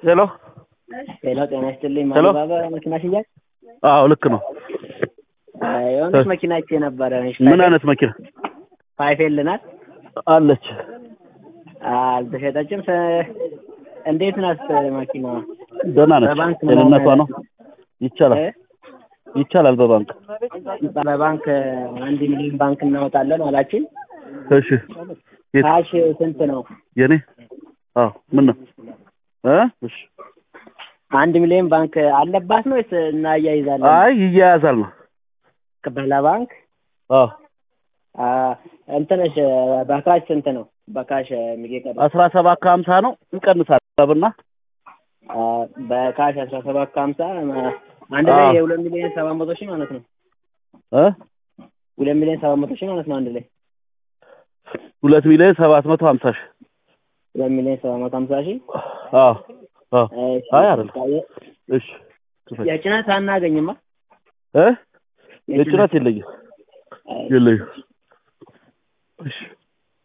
ሄሎ ሄሎ ጤና ይስጥልኝ። ሄሎ። ማባባ መኪና ሽያጭ አዎ ልክ ነው። የሆነች መኪና አይቼ ነበረ። ምን አይነት መኪና ፋይፌል ናት። አለች? አልተሸጠችም። ሰ- እንዴት ናት መኪና? ደህና ነች። በባንክ ጤንነቷ ነው። ይቻላል እ? ይቻላል በባንክ በባንክ አንድ ሚሊዮን ባንክ እናወጣለን አላችን። እሺ። የት ካሽ ስንት ነው? የኔ? አዎ ምን ነው እ እሺ አንድ ሚሊዮን ባንክ አለባት ነው ወይስ እናያይዛለን? አይ ይያያዛል ነው። በለባንክ አዎ አ፣ እንትንሽ በካሽ ስንት ነው? በካሽ የሚቀር አስራ ሰባት ከሀምሳ ነው እንቀንሳለን። ሰብና አ፣ በካሽ አስራ ሰባት ከሀምሳ አንድ ላይ አዎ። የሁለት ሚሊዮን ሰባት መቶ ሺህ ማለት ነው። እ ሁለት ሚሊዮን ሰባት መቶ ሺህ ማለት ነው አንድ ላይ ሁለት ሚሊዮን ሰባት መቶ ሀምሳ ሺህ ሁለት ሚሊዮን ሰባት መቶ ሀምሳ ሺህ አዎ አዎ እሺ። አይ አይደለም። እሺ ክፈል። የጭነት አናገኝማ እ የጭነት የለኝም የለኝም። እሺ